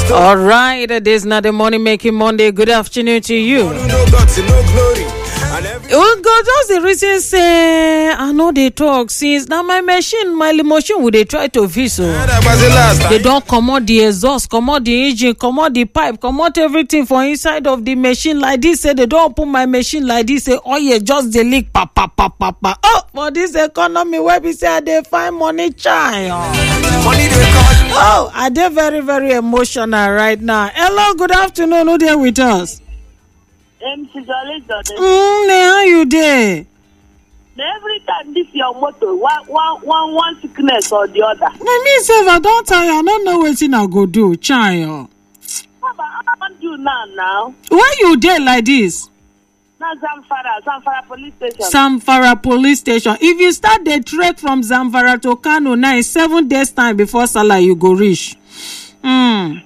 All right, it is not the money making Monday. Good afternoon to you. no guts and no glory. And every Oh God, just the reason say I know they talk since now my machine, my machine would they try to fix so. that was the last They time. don't comot the exhaust, comot the engine, comot the pipe, comot everything for inside of the machine like this. Say they don't open my machine like this. Say oh yeah, just the leak, pa pa pa pa pa. Oh, for this economy, where we say they find money, child. Money they call you. Oh, are they very, very emotional right now? Hello, good afternoon. Who there with us? MC Jolly Jolly. Mm, ne, how you there? Every time this your motor, one, one, one, one sickness or the other. Na me sef I don tire, I no know wetin I go do, child. How about I want you now now? Why you dey like this? Now Zamfara, Zamfara police station. Zamfara police station. If you start the trek from Zamfara to Kano now, in seven days time before Salah you go reach. Mm.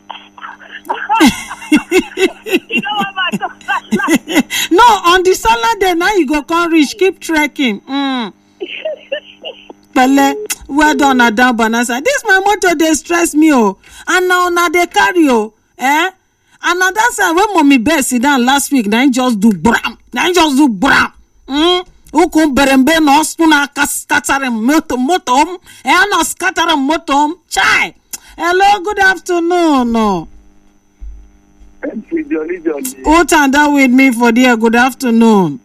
you know what my talk no, on the Salah day now you go come reach, keep trekking. Mm. Pele, well done, Adam Banasa. This my motor dey stress me oh, and na una dey carry oh, eh? And na that side when mommy bear sit down last week, na him just do bram, na him just do bram. Mm? Ukwu berembe na ọsụ na aka scattering moto moto m, eh na scattering moto m, chai. Hello, good afternoon. No. MC Jolly Jolly. Who turned down with me for there? Good afternoon.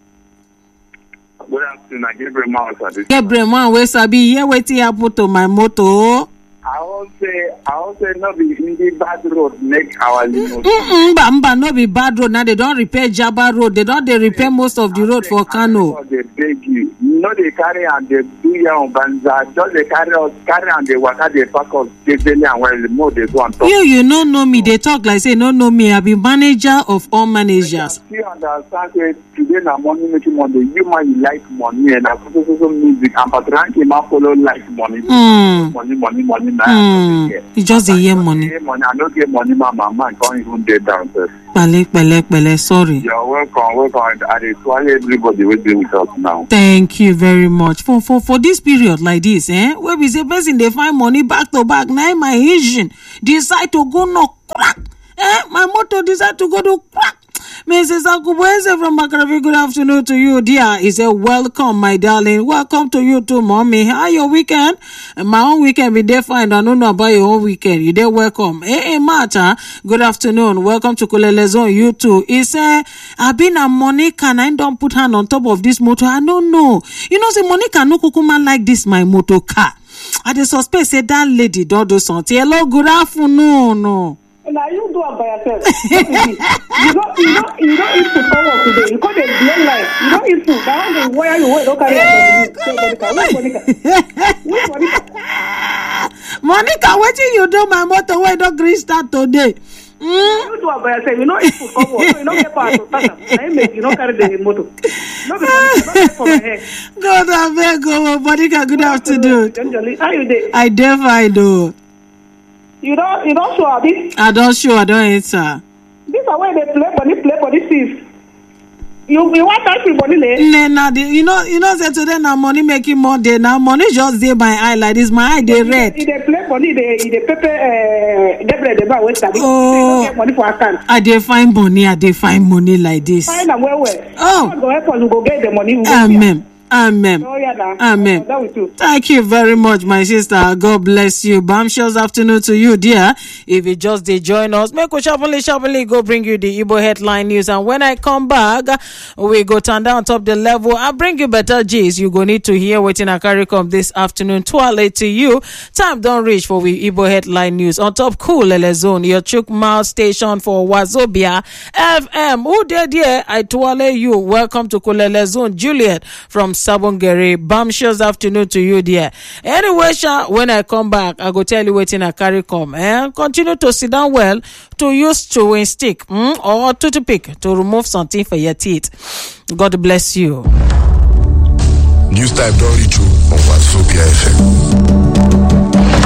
Good afternoon. I give you mouse at this. Gabriel man wey sabi hear wetin happen to my motor. I won't say, I won't say no be in the bad road make our limo. Mm-mm, mba mba no be bad road now they don repair jaba road they don dey repair most of the road for kano They beg you. No, they carry and they do your own banza. Just they carry us, carry and they waka, they pack us, they daily and when the more they go and talk. you you no know me dey talk like say you no know me i be manager of all managers You understand say today na money making money. You man you like money and na so so so so music and Patranki man follow like money. Mm. Money, money, money, na. Mm. you just dey hear money Get money. I no get money, my mama can't even get downstairs. pẹ̀lẹ́ pẹ̀lẹ́ pẹ̀lẹ́ sorry You're welcome, welcome. I dey swallow everybody wey dey with us now. thank you very much for for for this period like this eh wey be say person dey find money back to back na im my engine decide to go knock crack eh my motor decide to go do crack mrs akubueze from makaravi good afternoon to you dear he say welcome my darling welcome to you too mommy how your weekend my own weekend bin dey fine i no know about your own weekend you dey welcome eh eh mata good afternoon welcome to kulele zone you too he say abi na monica na im don put hand on top of this motor i no know you know say monica no kukuma like this my motor car i dey suspect say that lady don do something hello good afternoon. No. na you do am by yourself no be me you don you don you don eat food come work today you come dey blame line you don eat food na how dey wire you wey don carry am from the say monica which monica which monica monica wetin you do my motor wey don gree start today. Mm? you do am by yourself you no eat food come work so you no get power to start am na im make you no carry the motor no be monica no get for my head god abeg o monica good afternoon. Jolly Jolly, how you dey i dey fine o you don you don show abi i don show i don enter. this one wey dey play body play body since you you wan touch me body le. nne na the you know you know say today na money making monday na money just dey my eye like this my eye dey red. e dey play body e dey e dey pepper uh, gabriel dey buy wey sabi say Oh. e no get money for account i dey find money i dey find money like this. find am well well Oh. god go help us we go get the money we go amen amen. oh yeah na Amen. i'm done with you. Thank you very much, my sister. God bless you. Bombshells afternoon to you, dear. If you just did join us, make we sharply, sharply go bring you the Igbo headline news. And when I come back, we go turn down top the level. I'll bring you better G's. You go need to hear waiting I carry come this afternoon. Twale to you. Time don't reach for we Igbo headline news. On top cool Lele zone, your Chuk Mile station for Wazobia FM. Who did here? I twale you. Welcome to Kulele Zone. Juliet from Sabongere. Bombshells afternoon to you, dear. Anyway, Sha, when I come back, I go tell you waiting I carry come. Eh? Continue to sit down well to use chewing stick mm, or toothpick to remove something for your teeth. God bless you. News type don't reach you on Wazobia FM.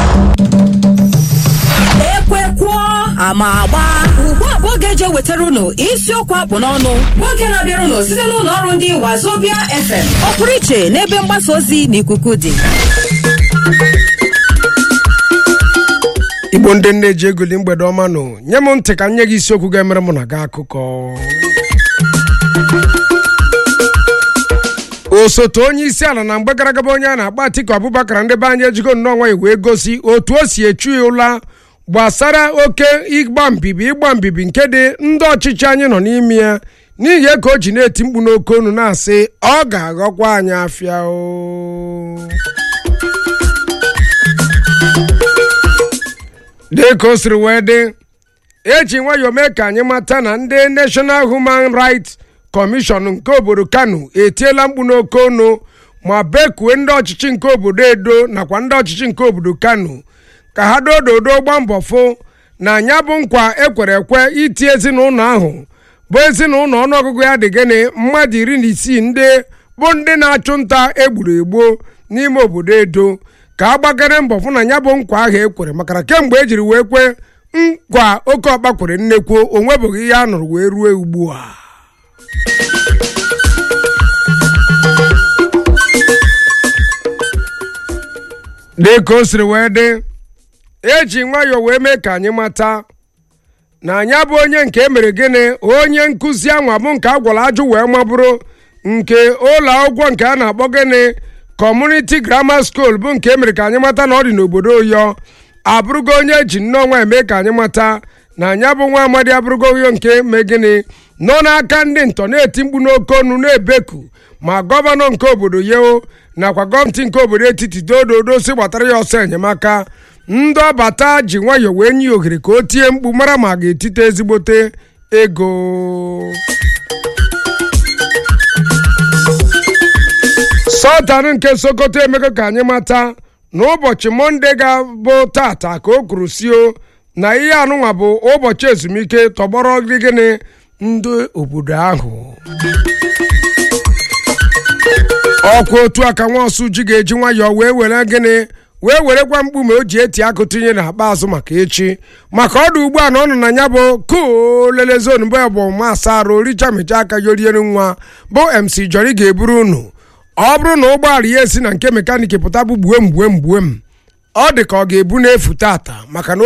ekwekwo ama agba ugbu a bụ oge eji ewetara unu isiokwu akpụ n'ọnụ bụ oge na-abịara unu site n'ụlọ ọrụ ndị wazobia fm ọ pụrụ iche n'ebe mgbasa ozi na ikuku dị igbo ndị nne ji egoli mgbede ọma nụ nye m ntị ka m nye gị isiokwu ga-emere mụ na gị akụkọ osote onye isi ala na mgbe gara aga onye a na-akpọ Atiku Abubakar ndị be anyị ejigo nnọọ nwanyị wee gosi otu o si echu ya ụla gbasara oke ịgba mbibi ịgba mbibi nke dị ndị ọchịchị anyị nọ n'ime ya n'ihi ya ka o ji na-eti mkpu n'oke onu na-asị ọ ga-aghọkwa anyị afịa o dị ka o siri wee dị eji nwayọọ mee ka anyị mata na ndị National Human Rights Commission nke obodo Kano etiela mkpu n'oke onu ma bekue ndị ọchịchị nke obodo Edo nakwa ndị ọchịchị nke obodo Kano ka ha dododo gba mbọ fụ na anya bụ nkwa ekwere ekwe iti ezinụlọ ahụ bụ ezinụlọ ọnụọgụgụ ya dị gịnị mmadụ iri na isii ndị bụ ndị na-achụ nta egburu egbo n'ime obodo Edo ka a gbagara mbọ fụ na ya bụ nkwa ahụ ekwere maka na kemgbe ejiri wee kwe nkwa oke ọkpa kwere nnekwu o nwebeghị ihe a nụrụ wee ruo ugbu a dị ka o siri wee dị eji nwayọọ wee mee ka anyị mata na anyị bụ onye nke emere gịnị onye nkụzi anwa bụ nke a gwara ajụ wee mabụrụ nke ụlọ akwụkwọ nke a na-akpọ gịnị kọmuniti grammar school bụ nke emere ka anyị mata na ọ dị n'obodo oyo abụrụgo onye eji nnọọ nwa eme ka anyị mata na anya bụ nwa amadi abụrụgo oyo nke me gịnị nọ n'aka ndị ntọ na-eti mkpu n'oke ọnụ na-ebeku ma gọvanọ nke obodo yeo nakwa gọọmenti nke obodo etiti dododo si gbatara ya ọsọ enyemaka ndị ọbata ji nwayọọ wee nye ya ohere ka o tie mkpu mara ma a ga-etite ezigbote ego sọltan nke sokoto emego ka anyị mata na ụbọchị mọnde ga-abụ tata ka o kwuru sio na ihe anụnwa bụ ụbọchị ezumike tọgbọrọ gịnị ndị obodo ahụ ọkwa otu aka nwa ọsụ ji ga-eji nwayọọ wee were gịnị wee werekwa mkpume o ji eti akụ tinye n'akpa azụ maka echi maka ọdụ ugbu a na ọ nọ na ya bụ kolele zon bụ ọgbọma asaa arụ richa mecha aka yoriere nwa bụ mc jori ga-eburu unu ọ bụrụ na ụgbọala ya esi na nke mekaniki pụta bụ gbuem gbuem gbuem ọ dị ka ọ ga-ebu n'efu tata maka na